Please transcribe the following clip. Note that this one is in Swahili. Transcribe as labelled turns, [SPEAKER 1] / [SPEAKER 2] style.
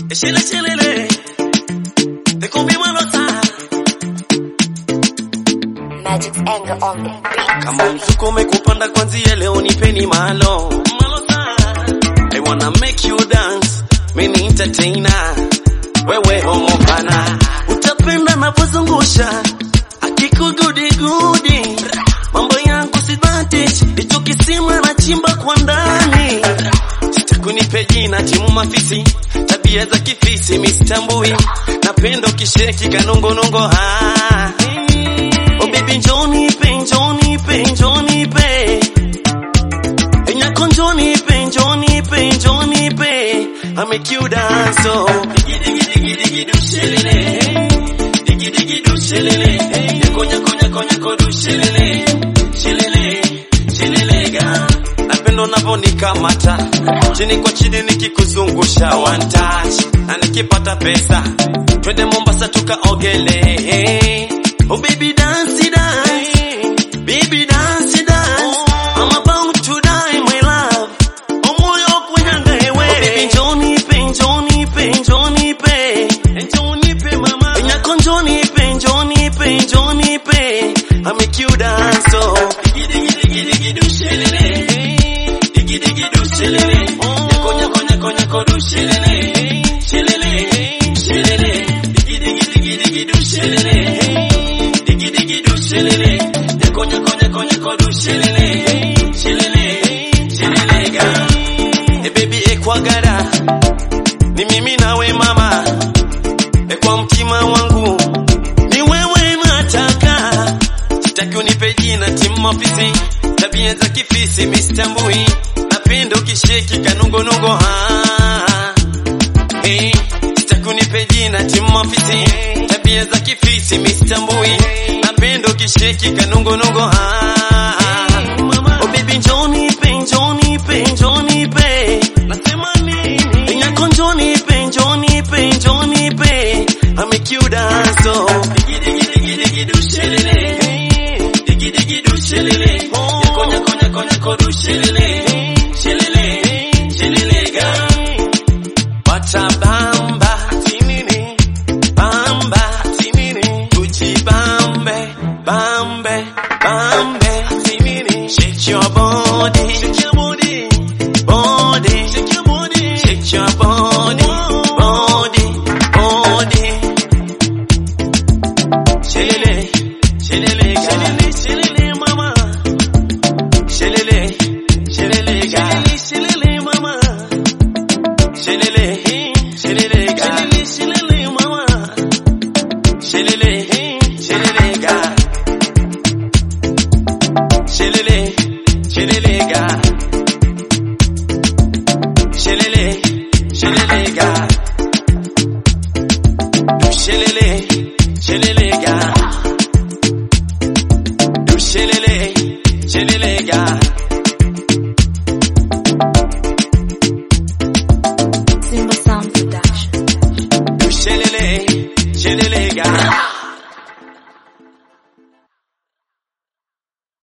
[SPEAKER 1] Shile shilele. Nikumbi malota.
[SPEAKER 2] Magic's anger on the beat.
[SPEAKER 1] Kama mzuko umekupanda kwanzia leo nipeni malo. Malota. I wanna make you dance. Mimi entertainer. Wewe homo pana. Utapenda navyozungusha. Akikugudi gudi. Mambo yangu si advantage. Hicho kisima na chimba kwa ndani. Sitakunipe jina timu mafisi. Tabia za kifisi mistambui. Napenda ukisheki kanongonongo ha. Oh baby njoni pe njoni pe njoni pe Enyako njoni pe njoni pe njoni pe I make you dance oh Digi digi digi digi do shelele Digi digi do shelele Nyako nyako nyako nyako do shelele Shelele shelele ga Napenda unavyonikamata chini kwa chini nikikuzungusha one touch na nikipata pesa twende Mombasa tukaogelee Oh baby dance dance baby dance dance I'm about to die my love Oh moyo kunyanga ewe Oh baby njoni pe njoni pe njoni pe njoni pe mama Nyako njoni pe njoni pe njoni pe I make you dance oh Digi digi digi digi do shelele Digi digi do shelele Nyako nyako nyako nyako do shelele Shelele shelele Digi digi digi digi do shelele Digi digi do shelele Nyako nyako nyako nyako do shelele Shelele shelele ga E baby ekwagara Ni mimi nawe mama E kwa mtima wangu Ni wewe nataka Sitaki unipe jina timu ofisi Tabia za kifisi mistambui Napenda ukisheki kanungonungo ha Hey, sitaki unipe jina timu ofisi Tabia za kifisi mistambui Napenda ukisheki kanungonungo ha Oh baby njoni pe njoni pe njoni pe Nasema nini Nyako njoni pe njoni pe njoni pe I make you dance oh Digi digi digi digi do shelele Digi digi do shelele Nyako nyako nyako nyako do shelele Shelele shelele ga Wacha bamba tinini bamba tinini tujibambe bambe bambe tinini shake your body shake your body body shake your body shake your body body body shelele shelele shelele shelele mama shelele shelele ga shelele mama Shelele, shelele ga. Shelele, mama. Shelele, shelele ga. Shelele, shelele ga. Shelele, shelele ga. Shelele, shelele